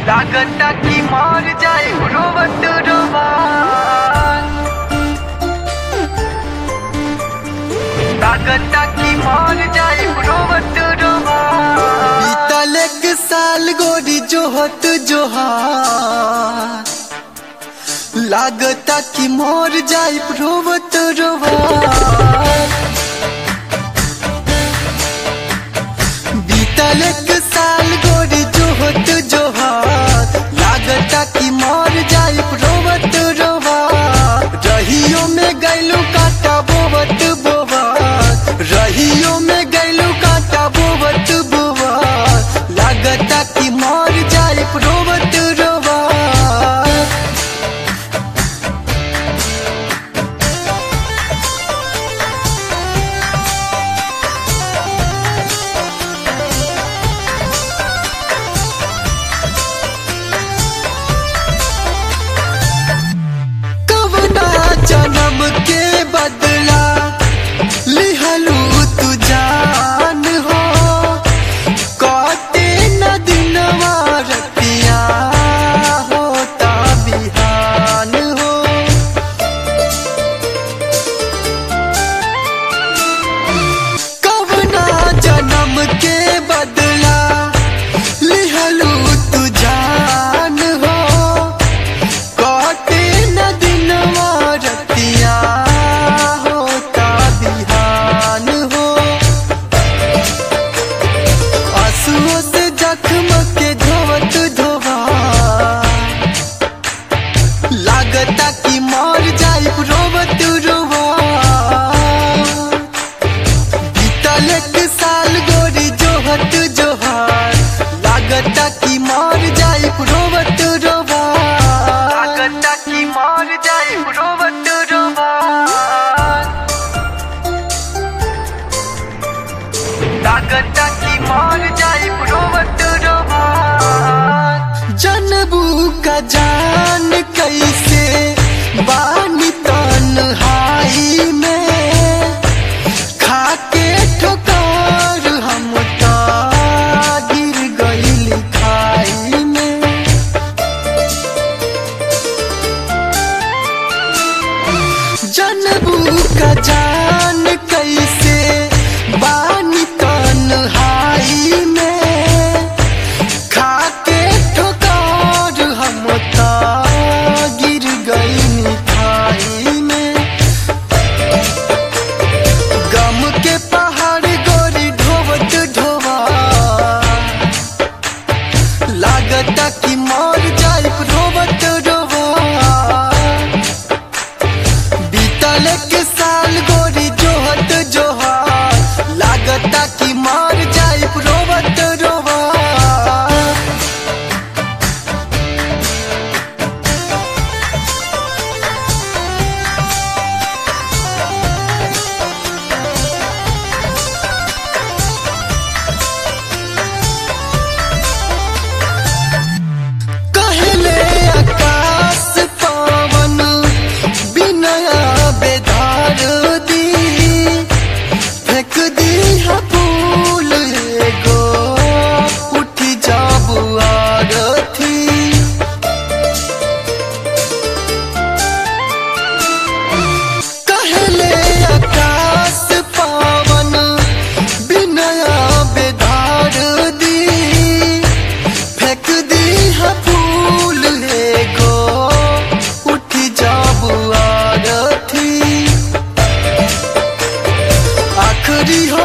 लागता कि मर जाए रोवत रोवान लागता कि मर जाए रोवत रोवान बीतल एक साल गोरी जोहत जोहार लागता कि मोर जाई रोवत रोवार बीतल एक साल गोरी जोहत जोहार लागता कि मोर जाई रोवत रोवार रहियो में गैलू काटा बोवत बोवार रहियो में गैलू काटा बोवत बोवार लागता कि मोर जाई रोवत रोवार कवना जन्म के बदला लिहलू तू जान हो काटे न दिनवा रतिया होता बिहान हो कवना जन्म के बदला लिहलू तू जान हो काटे न दिनवा रतिया होता बिहान हो आंसुओं से जख्म के धोवत धोवा लागता कि मर जाई रोवत रोवा बीतल एक साल गोरी जोहत जोहार लागता कि मर जाई रोवत रोवा लागता कि मर जाए रोवत रोवान लागता कि मर जाए रोवत रोवान जनबू का जान कैसे बानी तन्हाई में खाके ठोकर हम ता गिर गइल खाई में जनबू का जान कैसे बानी तन्हाई में खाके ठोकर हम ता गिर गई खाई में गम के पहाड़ गोरी ढोवत ढोवा लागता कि मर जाई ढोवत ढोवा बीतल के साल गोरी जोहत जोहा लागता कि मर जाई रोवत रोवा कहले आकाश पवन बिनया बेधार दी फेंक दी है फूल एगो उठ जाबू आरथी कहले आकाश पवन बिनया बेधार दी फेंक दी है फूल एगो उठ जाबू आरथी आखरी हो